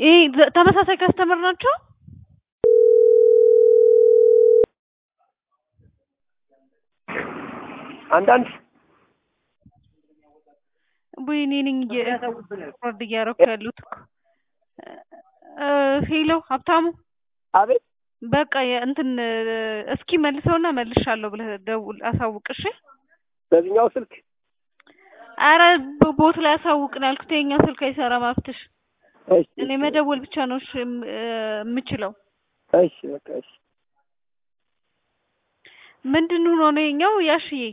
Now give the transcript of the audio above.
ይሄ ዘ- ተመሳሳይ ከስተመር ናቸው። አንዳንድ ወይ እኔ ነኝ ሪኮርድ እያደረኩ ያሉት እኮ እ ሄሎ ሀብታሙ አቤት በቃ የእንትን እስኪ መልሰውና መልሻለሁ ብለህ ደውል አሳውቅ እሺ በዚህኛው ስልክ አረ ቦ- ቦት ላይ አሳውቅ ነው ያልኩት የኛው ስልክ አይሰራም ሀብትሽ እሺ እኔ መደወል ብቻ ነው እሺ የም- እ የምችለው እሺ በቃ እሺ ምንድን ሆኖ ነው የኛው ያሽዬ